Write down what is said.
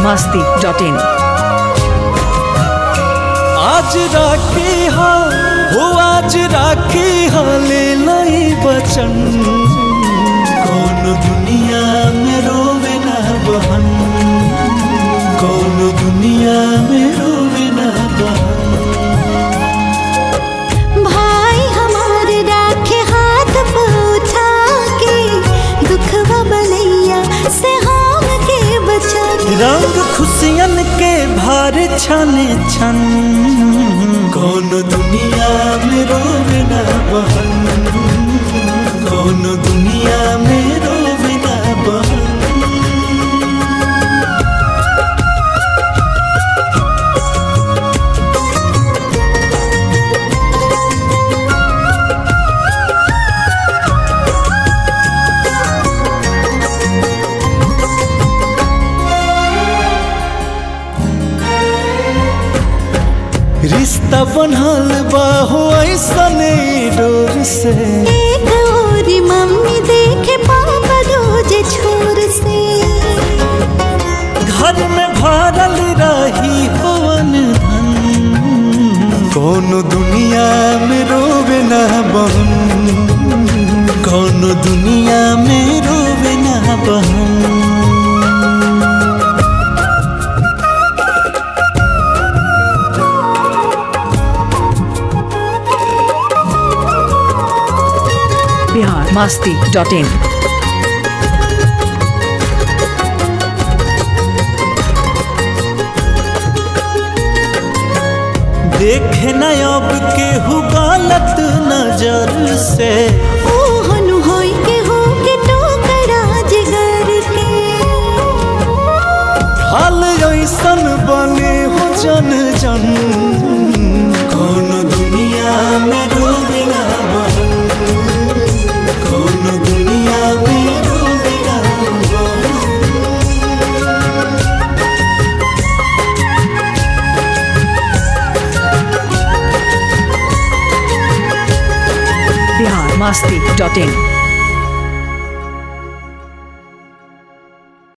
masti dot in. आज राखी हा हो आज राखी हा ले लाई बचन कौन दुनिया में रोवे ना बहन कौन दुनिया में रोवे ना बहन भाई हमार राखे हाथ पे उठा के दुखवा बलैया से हम के बचा के रंग खुशियन के भार छन छन कौन दुनिया में रोवे ना बहन कौन दुनिया में रोवे ना बहन रिश्ता बनल बा हो ऐसने डोर से एक और मम्मी देखे पापा रोज छोर से घर में भरल रही होवन धन कौन दुनिया में रोवे ना बहन कौन दुनिया में रोवे ना बहन Bihar masti dot in. देखे न अब केहू गलत नजर से ओ हनु होई के हो के टोकरा जिगर के हाल ऐसन बने हो जन जन कौन दुनिया में डूबे ना बहन कौन दुनिया में डूबे ना बहन Bihar masti dot in.